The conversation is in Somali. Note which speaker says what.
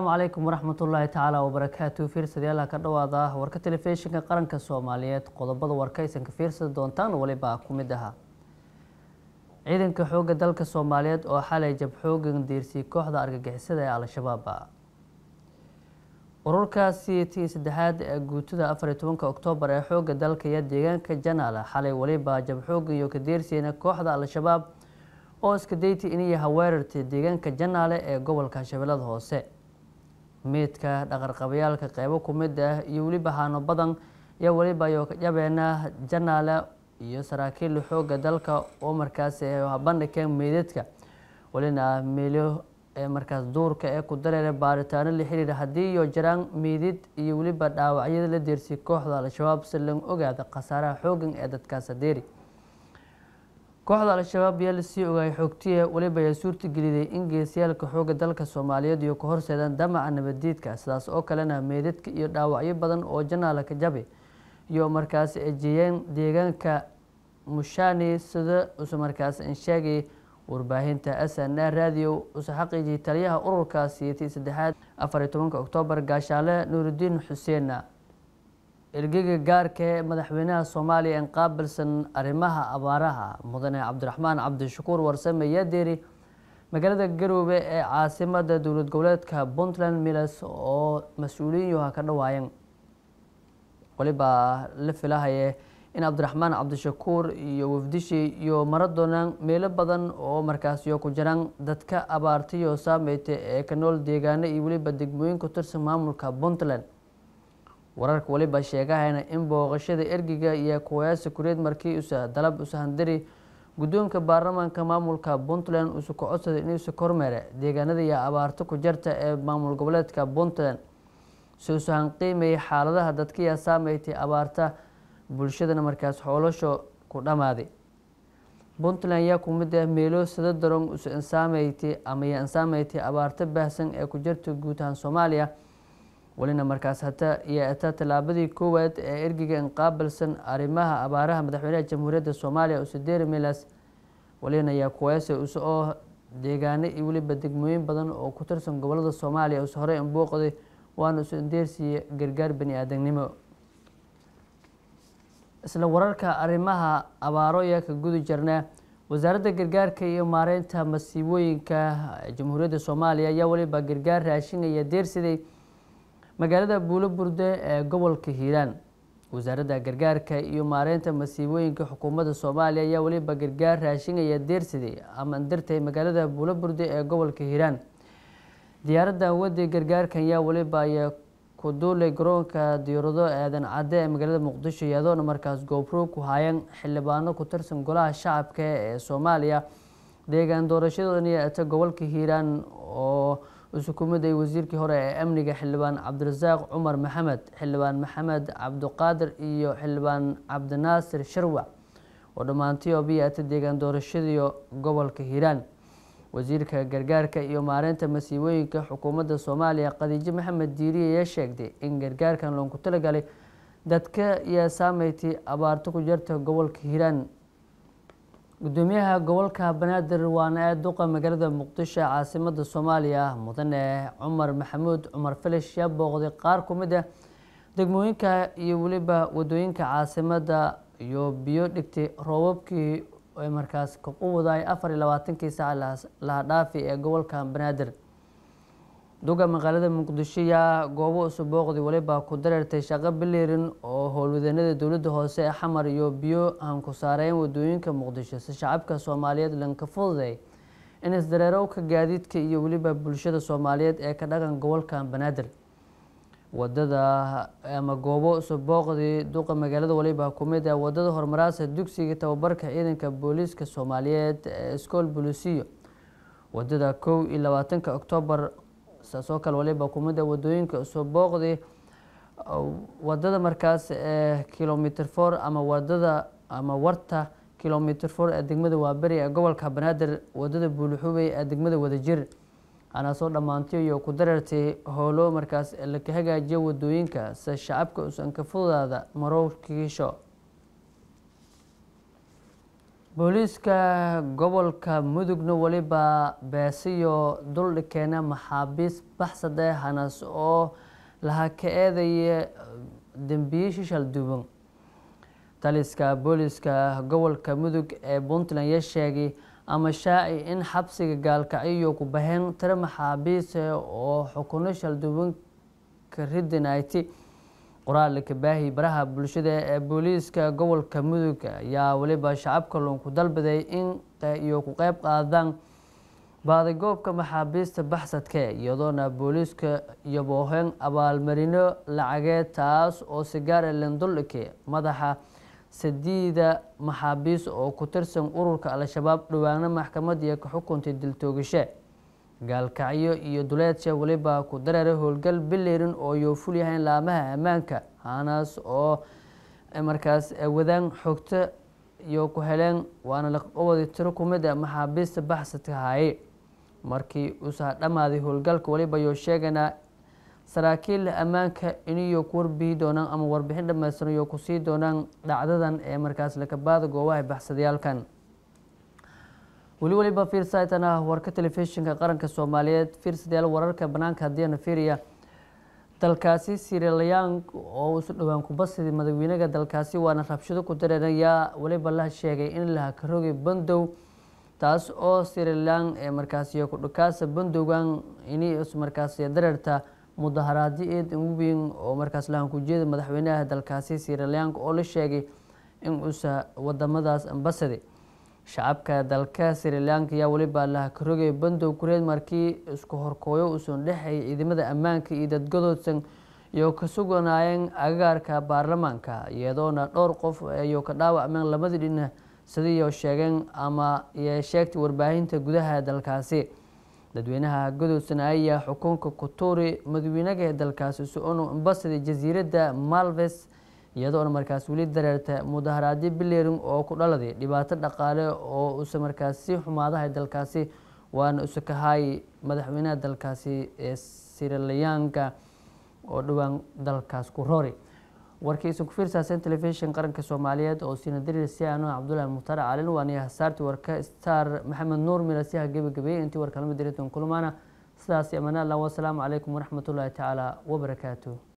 Speaker 1: calaykum waraxmatullaahi tacaala wabarakaatu fiirsadayaalaha ka dhawaada warka telefishinka qaranka soomaaliyeed qodobada warkaysan ka fiirsada doontaan weliba ku mid ahaa ciidanka xoogga dalka soomaaliyeed oo xalay jabxoogan diirsiyay kooxda argagixisada ee al-shabaab ururkaasi tii saddexaad ee guutada afar iyo tobanka oktoobar ee xoogga dalka iyo deegaanka janaal xalay weliba jabxoogan iyo ka diirsiyeen kooxda al-shabaab oo iska dayti iniyaha weerartay deegaanka janaale ee gobolka shabeellada hoose meydka dhaqarqabayaalka qeybo ku mid ah iyo weliba haano badan iyo weliba yabeena janaale iyo saraakiil xoogga dalka oo markaas bandhigeen meydadka welina meelo markaas duurka ee ku dareera baaritaano la xiriira haddii iyo jaraan meydid iyo weliba dhaawacyada la deersiyay kooxda al-shabaab si lagu ogaada khasaaraha xoogan ee dadkaas adeeri kooxda al-shabaab yaa lasii ogaayay xoogtiya weliba ayaa suurtageliday in geesiyaalka xoogga dalka soomaaliyeed iyo ka horseedaan damaca nabaddiidka sidaas oo kalena meydadka iyo dhaawacyo badan oo janaala ka jabi iyo markaas ejeeyeen deegaanka mushani sida use markaas insheegay warbaahinta s n a radio use xaqiijiyay taliyaha ururkaasi tii saddexaad afar iyo tobanka oktoobar gaashaale nuurudiin xuseen ergeyga gaarka ee madaxweynaha soomaaliya en qaabilsan arrimaha abaaraha mudane cabdiraxmaan cabdishakuur warsame yadeeri magaalada garoobe ee caasimada dowlad goboleedka puntland milas oo mas-uuliyin yoha ka dhawaayeen weliba la filahaye in cabdiraxmaan cabdishakuur iyo wafdishi iyo mara doonaan meelo badan oo markaasiyo ku jiraan dadka abaartayo saameyta ee ka nool deegaano iyo weliba degmooyin ku tirsan maamulka puntland wararka weliba sheegahayna in booqashada ergiga iyo kuwayaasa kureed markii usa dalab usahandari guddoonka baarlamaanka maamulka puntland usu ka codsaday inuusa kormeere deegaanada iyo abaarto ku jarta ee maamul goboleedka puntland si usahan qiimayay xaaladaha dadkiya saameytay abaarta bulshadana markaas xoolasho ku dhammaaday puntland yaa ku mid ah meelo sada daron usa insaameyti ama ya insaameyti abaarto baahsan ee ku jirta guud ahaan soomaaliya welina markaas hata iyo ataa tallaabadii koowaad ee ergiga inqaabilsan arrimaha abaaraha madaxweynaha jamhuuriyadda soomaaliya usaderi milas welina ayaa kuweese use oo deegaano iyo weliba degmooyin badan oo ku tirsan gobolada soomaaliya use horey inbooqday waana use indeersiiya gargaar bani aadamnimo isla wararka arrimaha abaaro ayaa ka gudi jirna wasaaradda gargaarka iyo maareynta masiibooyinka jamhuuriyadda soomaaliya ayaa weliba gargaar raashinaya deersiday magaalada buulo burde ee gobolka hiiraan wasaaradda gargaarka iyo maareynta masiibooyinka xukuumadda soomaaliya ayaa weliba gargaar raashinaya deersiday ama dirtay magaalada buulo burde ee gobolka hiiraan diyaaradda wadi gargaarkan ayaa weliba ay ku duulay garoonka diyaarado aadan cadde ee magaalada muqdisho iyadoona markaas goobro ku haayeen xildhibaano ku tirsan golaha shacabka ee soomaaliya deegaan doorashadan iyo ata gobolka hiiraan oo usukumaday wasiirkii hore ee amniga xildhibaan cabdirasaaq cumar maxamed xildhibaan maxamed cabdiqaadir iyo xildhibaan cabdinaasir sharwac oo dhammaantii obiyaata deegaan doorashadiyo gobolka hiiraan wasiirka gargaarka iyo maareynta masiibooyinka xukuumadda soomaaliya khadiijo maxamed diiriye ayaa sheegtay in gargaarkan loonku talagalay dadka iyo saameyti abaarto ku jirta gobolka hiiraan gudoomiyaha gobolka banaadir waana ee duqa magaalada muqdisho caasimada soomaaliya mudane cumar maxamuud cumar filish yaa booqday qaar ku mid ah degmooyinka iyo weliba wadooyinka caasimada iyo biyo dhigtay roobabkii ay markaas ka quwaday afar iyo labaatankii saac laha dhaafi ee gobolka banaadir duga magaalada muqdisho yaa goobo isu booqday weliba ku dareertay shaqo bilirin oo howlwadeennada dowladda hoose ee xamar iyo biyo aan ku saareyn wadooyinka muqdisho si shacabka soomaaliyeed lanka fududay in isdareerowka gaadiidka iyo weliba bulshada soomaaliyeed ee ka dhaqan gobolka banaadir wadada ama goobo isu booqday duqa magaalada waliba ku mid ah wadada horumaraasa dugsiga tababarka ciidanka booliiska soomaaliyeed ee iskool bolisiyo wadada kow iyo labaatanka oktoobar saasoo kale waliba ku mid ah wadooyinka isu booqday wadada markaas ee kilomitr for ama wadada ama warta kilomitr for ee degmada waaberi ee gobolka banaadir wadada buulixubey ee degmada wadajir anaasoo dhammaantay iyo ku dareertay howlo markaas laka hagaajiya wadooyinka se shacabka usan ka fududaada marowkiisho booliiska gobolka mudugna weliba beesiyo duldhikeena maxaabiis baxsade hanas oo laha ka eedaya dembiye shishal duwan taliska booliiska gobolka mudug ee puntland ya sheegay ama shaaci in xabsiga gaalkacyo ku baheen tiro maxaabiis oo xukuno shalduwan ka ridinayti qoraal kabaahi baraha bulshada ee booliiska gobolka mudug ayaa weliba shacabka loonku dalbaday in iyo ku qeyb qaadaan baadagoobka maxaabiista baxsadka iyadoona booliiska iyo booheen abaalmarino lacageed taas oo sigaare lenduldhike madaxa sadiida maxaabiis oo ku tirsan ururka al-shabaab dhawaana maxkamad iyo ka xukuntay diltoogashe gaalkacyo iyo duleedsha weliba ku dareera howlgal bileyrin oo yoo fulyahayn laamaha ammaanka hanaas oo markaas wadaan xogto iyo ku heleen waana laqabadi tiro kumid a maxaabiista baxsadka haaye markii uusa dhammaaday howlgalka weliba yoo sheeganaa saraakiil ammaanka iniyo ku warbihi doonaan ama warbixin dhammaystiran iyo kusii doonaan dhacdadan ee markaas lakabaada goobaha baxsadayaalkan weli weliba fiirsaytana warka telefishinka qaranka soomaaliyeed fiirsadayaal wararka banaanka haddiina fiiriya dalkaasi sirilayang oo isu dhowaan kubasidi madaxweynaha dalkaasi waana rabshado ku dareerayaa weliba la sheegay in laha karogay bandow taas oo sirilang ee markaasi kudhukaasa bandowgan ini markaasi dareerta mudaharaadyo eed weyn oo markaas lahan ku jeeda madaxweynaha dalkaasi sirilang oo la sheegay in uusa wadamadaas ambasadi shacabka dalka sirilanka ayaa weliba laha karogay bandow kureed markii isku horkooyo uusan dhexay ciidamada ammaanka iyo dadgadoodsan iyo ka suganaayeen agagaarka baarlamaanka iyadoona dhowr qof iyo ka dhaawacmeen labadii dhina sidiiyo sheegeen ama sheegtay warbaahinta gudaha dalkaasi dadweynaha gadoodsan ayaa xukunka kutuuri madaxweynaha dalkaasi su-onu ambasadi jasiiradda malves iyadoona markaas weli dareerta mudaharaadyo bilerin oo ku dhaladay dhibaato dhaqaale oo usa markaas sii xumaadahay dalkaasi waana usakahaay madaxweynaha dalkaasi ee sirilayaanka oo dhowaan dalkaas ku roori warkiisa ku fiirsaaseen telefishin qaranka soomaaliyeed oo siina dariir siano cabdullaahi mukhtaar calin waaniya hasaartii warka star maxamed nuur milasiha gebagabeeyey intii warkalama diritan kulmaana sidaas amaan allah wasalaamu calaykum waraxmatullaahi tacaala wabarakaatu